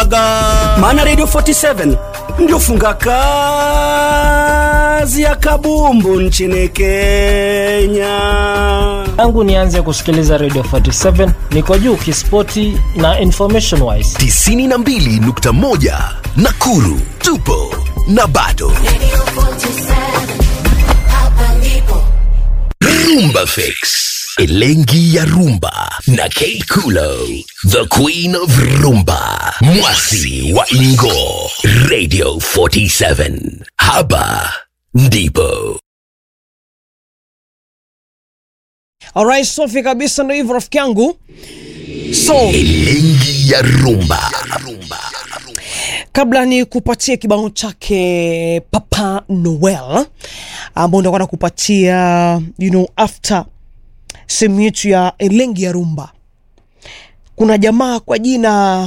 Indaga. maana radio 47 ndio funga kazi ya kabumbu nchini kenya tangu nianze kusikiliza radio 47 niko juu kispoti na information wise 92.1 Nakuru tupo na bado Rumba Fix Elengi ya Rumba na Kate Kulo The Queen of Rumba Mwasi wa Ingo Radio 47 Haba ndipo Alright, safi kabisa, ndo hivyo rafiki yangu. So Elengi ya Rumba kabla ni kupatia kibao chake Papa Noel ambao ndakuwa nakupatia you know, after sehemu yetu ya Elengi ya Rumba, kuna jamaa kwa jina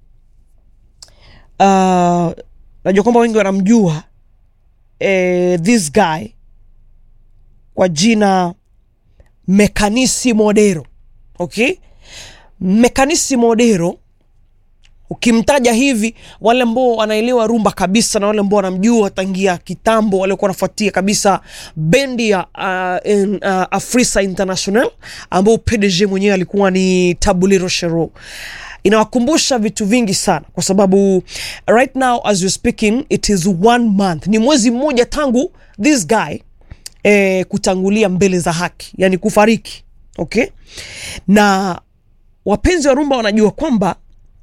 uh, najua kwamba wengi wanamjua eh, this guy kwa jina Mekanisi Modero. Okay, Mekanisi Modero ukimtaja hivi, wale ambao wanaelewa rumba kabisa na wale ambao wanamjua tangia kitambo, waliokuwa wanafuatia kabisa bendi ya uh, in, uh, Afrisa International ambao PDG mwenyewe alikuwa ni Tabuliro Shero inawakumbusha vitu vingi sana kwa sababu right now as you're speaking it is one month, ni mwezi mmoja tangu this guy eh, kutangulia mbele za haki, yani kufariki. Okay, na wapenzi wa rumba wanajua kwamba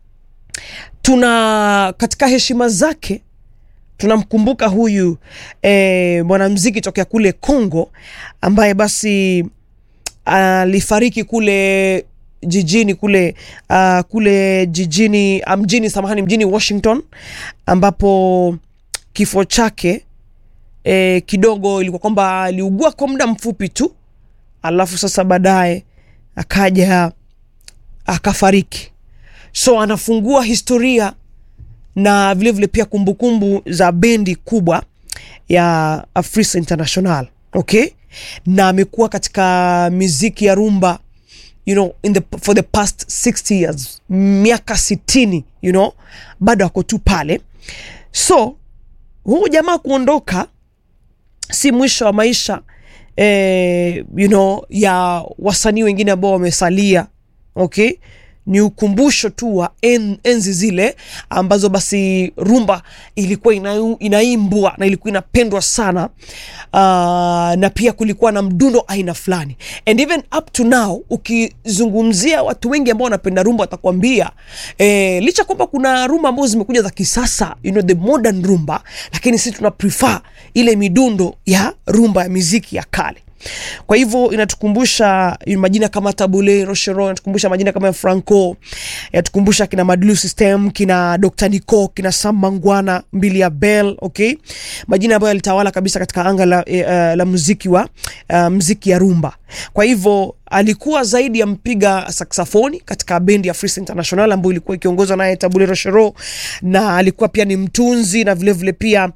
tuna katika heshima zake tunamkumbuka huyu eh, mwanamziki tokea kule Congo ambaye basi alifariki kule jijini kule uh, kule jijini uh, mjini samahani mjini Washington ambapo kifo chake e, kidogo ilikuwa kwamba aliugua kwa muda mfupi tu alafu sasa baadaye akaja akafariki so anafungua historia na vilevile vile pia kumbukumbu za bendi kubwa ya Afrisa International okay na amekuwa katika miziki ya rumba you know in the, for the past 60 years miaka 60 you know bado ako tu pale so huu jamaa kuondoka si mwisho wa maisha eh, you know, ya wasanii wengine ambao wamesalia okay ni ukumbusho tu wa en, enzi zile ambazo basi rumba ilikuwa ina, inaimbwa na ilikuwa inapendwa sana uh, na pia kulikuwa na mdundo aina fulani and even up to now ukizungumzia watu wengi ambao wanapenda rumba watakwambia eh, licha kwamba kuna rumba ambazo zimekuja za kisasa you know, the modern rumba lakini sisi tuna prefer ile midundo ya rumba ya miziki ya kale kwa hivyo inatukumbusha majina kama tabule rochero inatukumbusha majina kama ya franco inatukumbusha kina madlu system kina dr nico kina sam mangwana mbili ya bell okay majina ambayo yalitawala kabisa katika anga la, eh, uh, la muziki wa uh, mziki ya rumba kwa hivyo alikuwa zaidi ya mpiga saksafoni katika bendi ya Freestyle International ambayo ilikuwa ikiongozwa naye Tabule Rochero, na alikuwa pia ni mtunzi na vilevile vile pia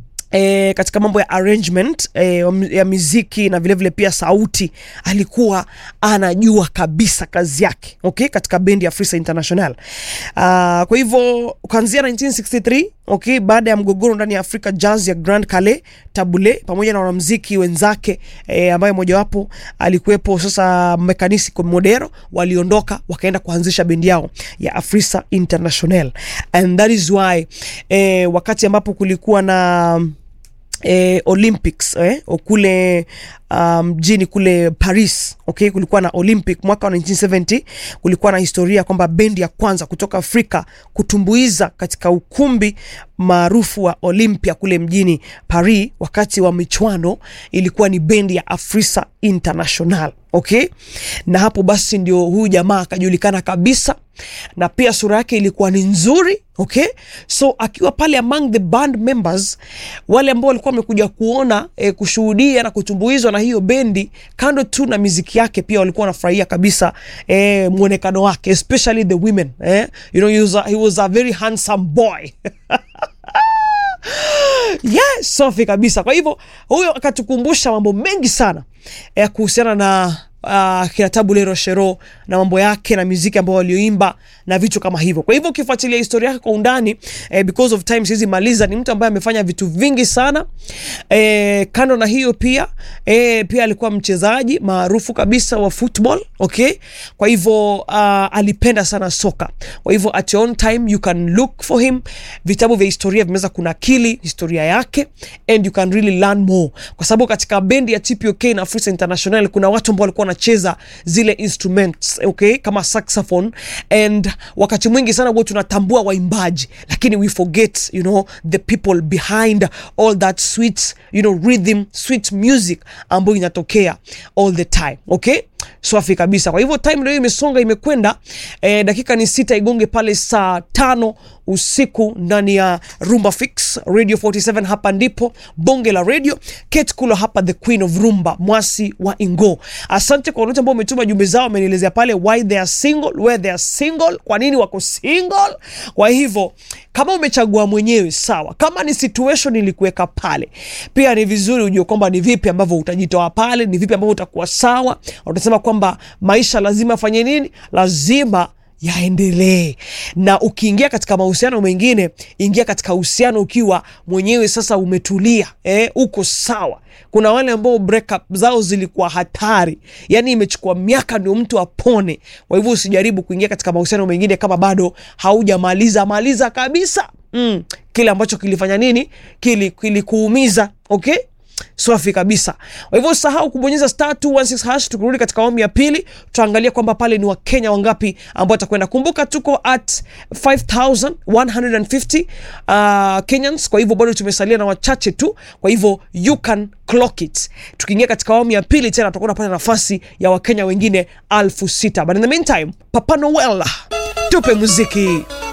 E, katika mambo ya arrangement e, ya miziki na vilevile vile pia sauti alikuwa anajua kabisa kazi yake okay, katika bendi ya Freestyle International. Uh, kwa hivyo kuanzia 1963 okay, baada ya mgogoro ndani ya Africa Jazz ya Grand Calais, Tabule pamoja na wanamuziki wenzake e, ambaye mojawapo alikuwepo sasa Mekanisi Modero, waliondoka wakaenda kuanzisha bendi yao ya Afrisa International and that is why e, wakati ambapo kulikuwa na eh, Olympics eh, kule mjini um, kule Paris okay, kulikuwa na Olympic mwaka wa 1970. Kulikuwa na historia kwamba bendi ya kwanza kutoka Afrika kutumbuiza katika ukumbi maarufu wa Olympia kule mjini Paris wakati wa michuano ilikuwa ni bendi ya Afrisa International okay, na hapo basi ndio huyu jamaa akajulikana kabisa, na pia sura yake ilikuwa ni nzuri okay, so akiwa pale among the band members, wale ambao walikuwa wamekuja kuona eh, kushuhudia na kutumbuizwa na hiyo bendi, kando tu na miziki yake, pia walikuwa wanafurahia kabisa eh, mwonekano wake especially the women eh, you know he was a, he was a very handsome boy yes, safi kabisa. Kwa hivyo huyo akatukumbusha mambo mengi sana ya kuhusiana na uh, kina Tabulero Shero na mambo yake na muziki ambao walioimba na vitu kama hivyo. Kwa hivyo ukifuatilia historia yake kwa undani eh, because of time siwezi maliza, ni mtu ambaye amefanya vitu vingi sana eh, kando na hiyo pia eh, pia alikuwa mchezaji maarufu kabisa wa football okay. Kwa hivyo uh, alipenda sana soka. Kwa hivyo at your own time you can look for him. Vitabu vya historia vimeweza kunakili historia yake and you can really learn more, kwa sababu katika bendi ya TPOK na Africa International kuna watu ambao walikuwa wanacheza zile instruments okay, kama saxophone and wakati mwingi sana huwa tunatambua waimbaji, lakini we forget you know the people behind all that sweet you know rhythm sweet music ambayo inatokea all the time okay swafi kabisa. Kwa hivyo time leo imesonga imekwenda, eh, dakika ni sita igonge pale saa tano usiku ndani ya Rumba Fix Radio 47. Hapa ndipo bonge la radio. Kate Kulo hapa, the queen of rumba, mwasi wa Ingo. Asante kwa wote ambao umetuma jumbe zao, wamenielezea pale why they are single, where they are single, kwa nini wako single. Kwa hivyo kama umechagua mwenyewe sawa, kama ni situation ilikuweka pale, pia ni vizuri ujue kwamba ni vipi ambavyo utajitoa pale, ni vipi ambavyo utakuwa sawa. Utasema kwamba maisha lazima afanye nini, lazima yaendelee. Na ukiingia katika mahusiano mengine, ingia katika uhusiano ukiwa mwenyewe sasa umetulia, eh, uko sawa. Kuna wale ambao breakup zao zilikuwa hatari, yani imechukua miaka ndio mtu apone. Kwa hivyo usijaribu kuingia katika mahusiano mengine kama bado haujamaliza maliza kabisa mm, kile ambacho kilifanya nini, kilikuumiza kili okay Swafi kabisa. Kwa hivyo usahau kubonyeza star 216 hash. Tukirudi katika awamu ya pili, tutaangalia kwamba pale ni Wakenya wangapi ambao watakwenda. Kumbuka tuko at 5150 uh, Kenyans, kwa hivyo bado tumesalia na wachache tu, kwa hivyo you can clock it. Tukiingia katika awamu ya pili tena tutakuwa tunapata nafasi ya Wakenya wengine elfu sita. But in the meantime, Papa Noel tupe muziki.